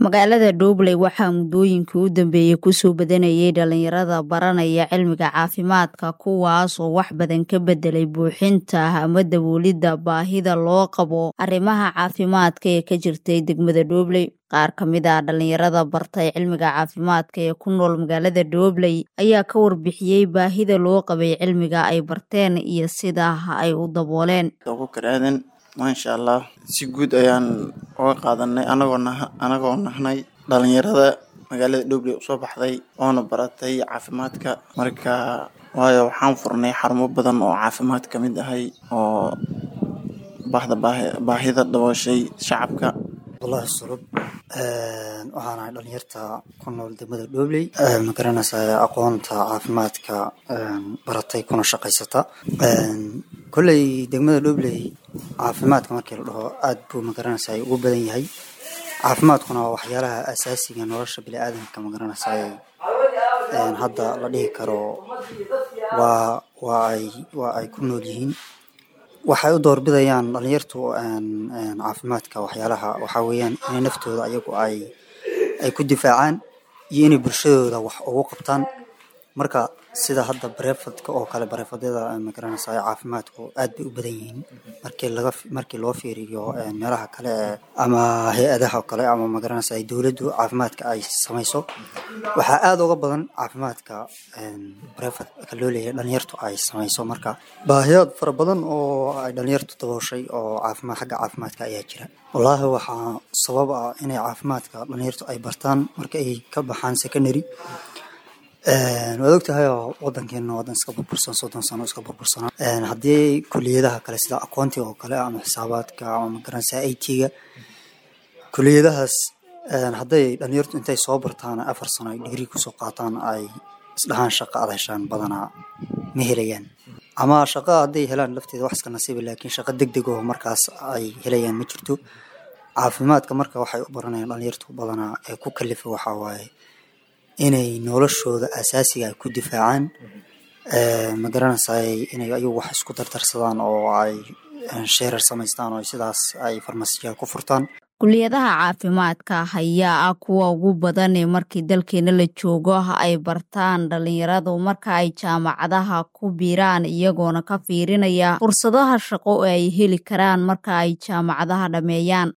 magaalada dhobley waxaa muddooyinkii u dambeeyey kusoo badanayay dhalinyarada baranaya cilmiga caafimaadka kuwaas oo wax badan ka bedelay buuxinta ama daboolidda baahida loo qabo arrimaha caafimaadka ee ka jirtay degmada dhobley qaar ka mid ah dhalinyarada bartay cilmiga caafimaadka ee ku nool magaalada dhobley ayaa ka warbixiyey baahida loo qabay cilmiga ay barteen iyo sida ay u dabooleen maasha allah si guud ayaan uga qaadanay anagoo nah anagoo nahnay dhalinyarada magaalada dhobley usoo baxday oona baratay caafimaadka marka waayo waxaan furnay xarumo badan oo caafimaad ka mid ahay oo bahda baahi baahida dabooshay shacabka abdullaahi sulub waxaan ahay dhalinyarta ku nool degmada dhobley ma garanaysaa aqoonta caafimaadka baratay kuna shaqaysata kolley degmada dhobley caafimaadka markii la dhaho aada buu magaranaysaa ugu badan yahay caafimaadkuna waa waxyaalaha asaasiga nolosha bini-aadamka magaranaysaa hadda la dhihi karo waa waa ay waa ay ku nool yihiin waxay u doorbidayaan dhalinyartu caafimaadka waxyaalaha waxaa weeyaan inay naftooda ayagu ay ay ku difaacaan iyo inay bulshadooda wax ugu qabtaan marka sida hadda barefadka oo kale barefadyada magaranaysa caafimaadku aad bay u badan yihiin markii laga markii loo fiiriyo meelaha kale ama hay-adaha oo kale ama magaranaysa dowladdu caafimaadka ay samayso waxaa aada uga badan caafimaadka barefadka loo leeyahay dhalinyartu ay samayso marka baahiyaad fara badan oo ay dhalinyartu dabooshay oo caafimaad xagga caafimaadka ayaa jira wallaahi waxaa sabab ah inay caafimaadka dhalinyartu ay bartaan marka ay ka baxaan secondary waad ogtahay oo wadankeena wadan iska burbursan soddon sano iska burbursanaa haddii kuliyadaha kale sida aqoontiga oo kale ama xisaabaadka ama magaranaysa i t-ga kuliyadahaas hadday dhalinyartu intay soo bartaan afar sano ay digrii kusoo qaataan ay isdhahaan shaqa aad heshaan badanaa ma helayaan ama shaqa hadday helaan lafteeda wax iska nasiiba laakiin shaqa deg deg oo markaas ay helayaan ma jirto caafimaadka marka waxay u baranayaan dhalinyartu badanaa ee ku kalifa waxaa waaye inay noloshooda asaasiga ay ku difaacaan ma garanaysaay inay ayagu wax isku dardarsadaan oo ay sheerar samaystaan oo sidaas ay farmasiyaal ku furtaan kuliyadaha caafimaadka ayaa ah kuwa ugu badan ee markii dalkeena la joogo ay bartaan dhalinyaradu marka ay jaamacadaha ku biiraan iyagoona ka fiirinaya fursadaha shaqo oo ay heli karaan marka ay jaamacadaha dhammeeyaan